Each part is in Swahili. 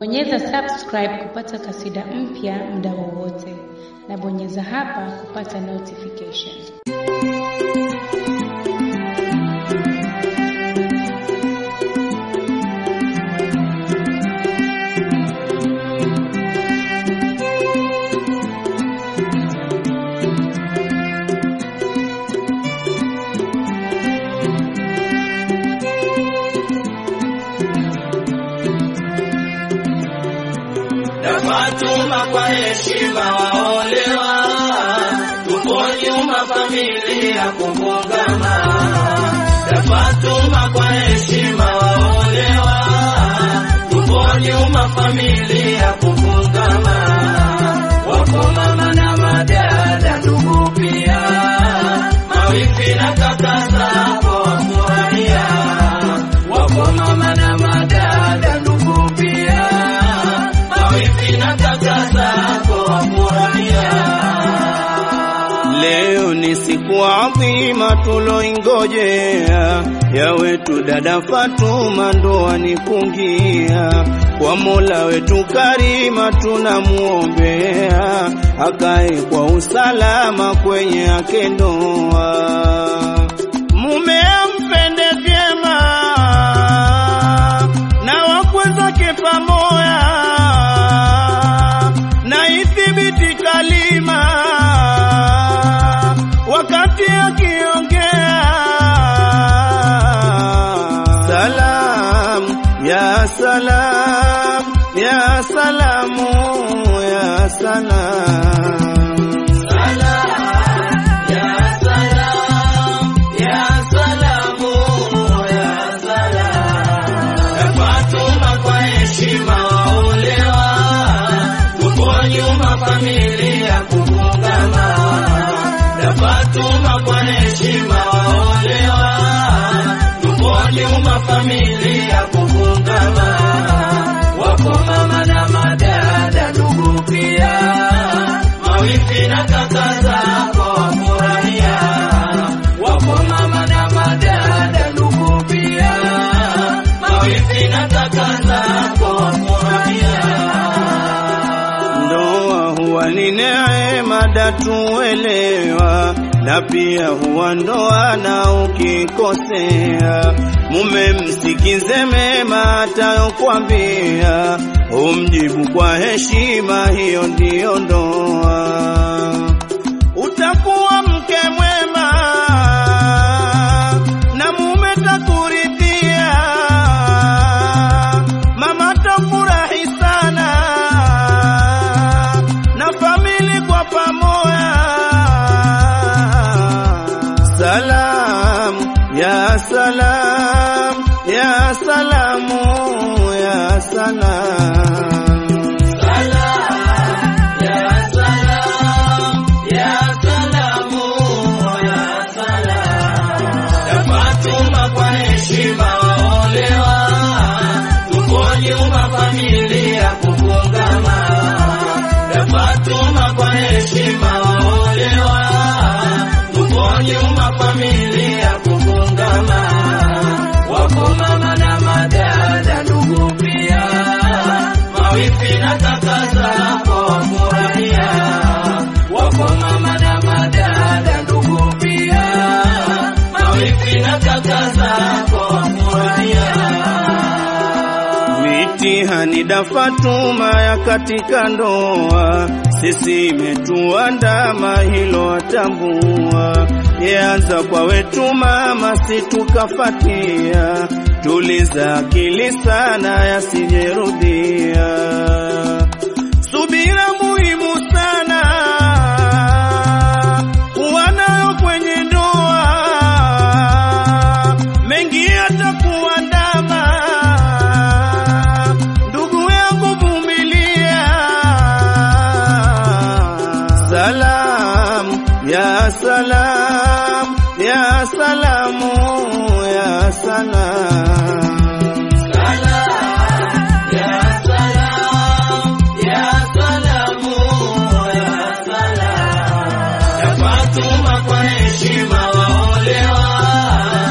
Bonyeza subscribe kupata kasida mpya muda wowote, na bonyeza hapa kupata notification. Fatuma kwa heshima waolewa, tuko nyuma familia kufungama. Fatuma kwa heshima waolewa, tuko nyuma familia kufungama. Wako mama na madada, ndugu pia, mawifi na kaka zako wafurahia. Wako mama na madada, ndugu pia mawifi na kaka zako wafurahia. Leo ni siku adhima tuloingojea, ya wetu dada Fatuma ndoa ni kungia. Kwa Mola wetu karima tunamuombea, akae kwa usalama kwenye yake ndoa. Mume ampende vyema na wakwe zake pamoja, na ithibiti kalima wakati akiongea. Salam ya salam ya salamu ya salam familia kufungama na Fatuma kwa heshima waolewa, tuko nyuma familia kufungama. Wako mama na madada, ndugu pia, mawifi na kaka zako wafurahia. Wako mama na madada, ndugu pia, mawifi na kaka zako wafurahia. Ndoa huwa ni neema datuelewa, na pia huwa ndoa na ukikosea, mume msikize mema atayokwambia, umjibu kwa heshima, hiyo ndiyo ndoa. Utakuwa mke mwema na mume takuridhia, mama tafurahi sana na famili kwa pamoja. Salam ya salam ya salamu ya salam familia kufungama na Fatuma kwa heshima waolewa, tuko nyuma familia kufungama. Wako mama na madada, ndugu pia, mawifi na kaka zako wafurahia. Wako mama na madada, ndugu pia, mawifi na kaka zako wafurahia. Mitihani da Fatuma ya katika ndoa, sisi imetuandama hilo atambua. Yeanza kwa wetu mama, si tukafatia, tuliza akili sana yasijerudia. Subira muhimu sana kuwa nayo kwenye ndoa, mengi yatakuandama ndugu yangu vumilia. Salam ya salam ya salamu ya salam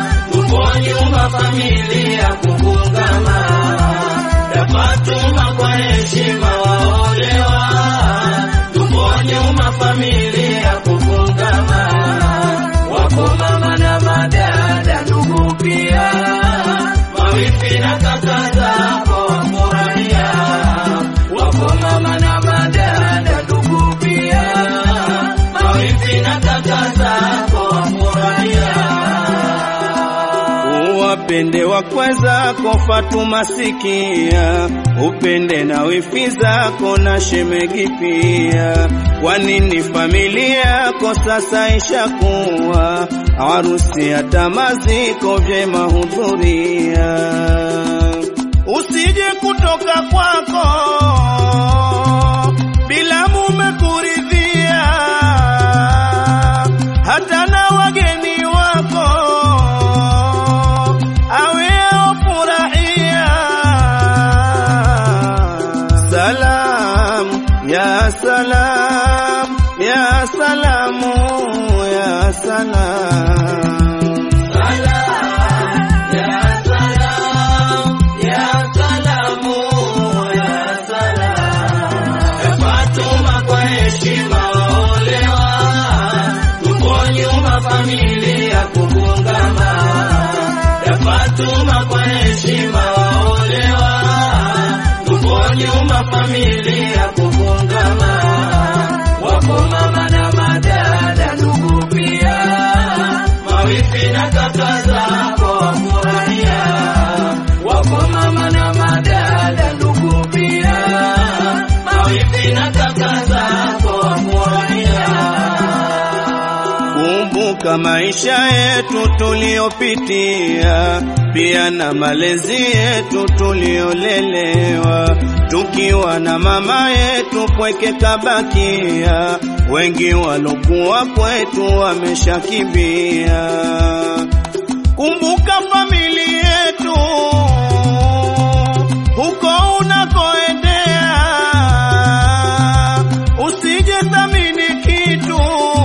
familia kufungama, Fatuma kwa heshima waolewa, tupo nyuma familia kufungama, wako mama na madada, ndugu pia, mawifi na kaka zako wafurahia, wako mama na madada, ndugu pia, mawifi na kaka zako wafurahia. Uwapende wakwe zako Fatuma sikia, upende na wifi zako na shemegi pia. Kwa nini familia yako sasa ishakuwa harusi hata maziko vyema hudhuria, usije kutoka kwako bila mume kuridhia, hata na wageni wako awe afurahia. Salam ya salam ya salamu ya salam familia kufungama ya Fatuma kwa heshima waolewa, tupo nyuma familia kufungama, wako mama na madada, ndugu pia, mawifi na kaka zako wafurahia, wako mama na madada, ndugu pia, mawifi na kaka zako wafurahia. Kumbuka maisha yetu tuliyopitia, pia na malezi yetu tuliolelewa, tukiwa na mama yetu pweke kabakia, wengi walokuwa kwetu wameshakimbia. Kumbuka familia yetu huko unakoendea, usije thamini kitu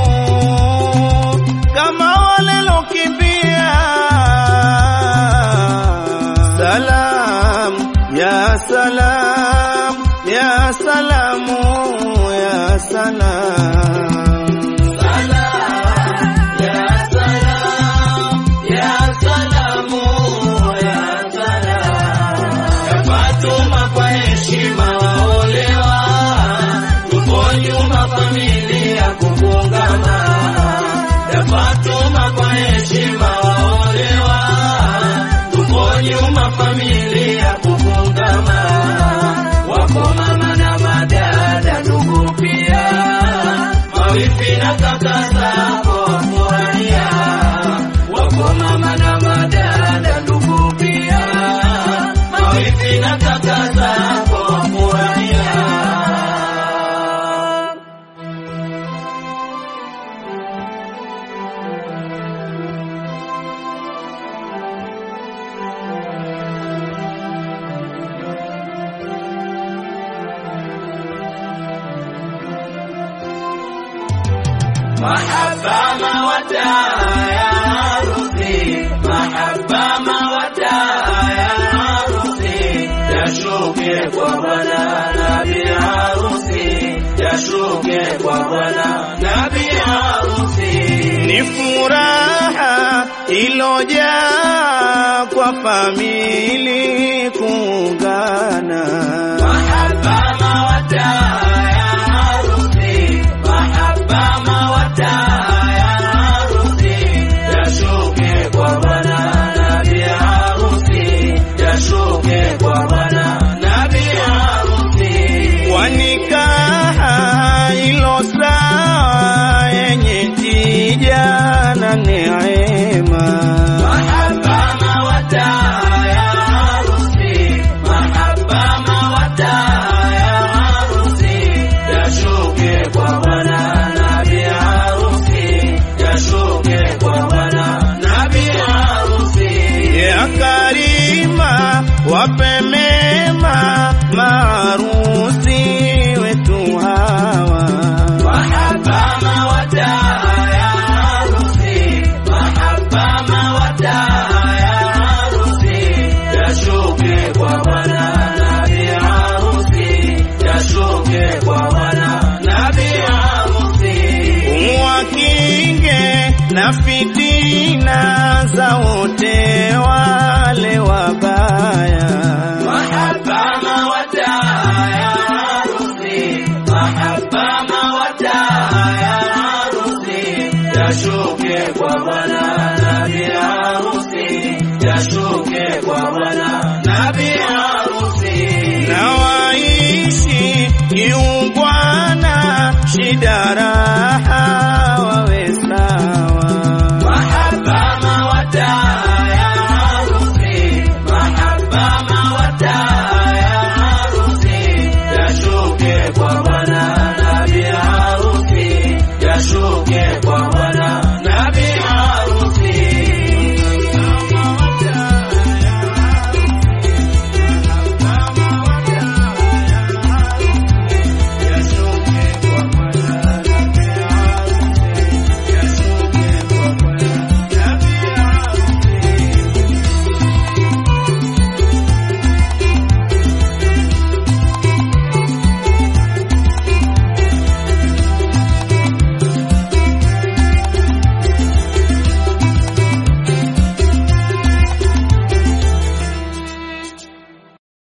kama wale lokimbia. Salam ya salam ya salamu ya salam familia kufungama ya Fatuma kwa heshima waolewa, tupo nyuma familia kufungama, wako mama na madada, ndugu pia, mawifi na kaka zako wafurahia, wako mama na madada, ndugu pia, mawifi na kaka zako wafurahia. Mahaba mawata ya harusi, mahaba mawata ya harusi, yashuke kwa bwana nabi harusi, yashuke kwa bwana nabi harusi. ni furaha ilojaa kwa famili kuungana. Mahaba mawata ya harusi, mahaba mawata ya harusi, yashuke kwa bwana nabi harusi, yashuke kwa bwana nabi harusi. Kwa nikaha ilo sawa yenye tija na neema. Mahaba mawata ya harusi, mahaba mawata na fitina zao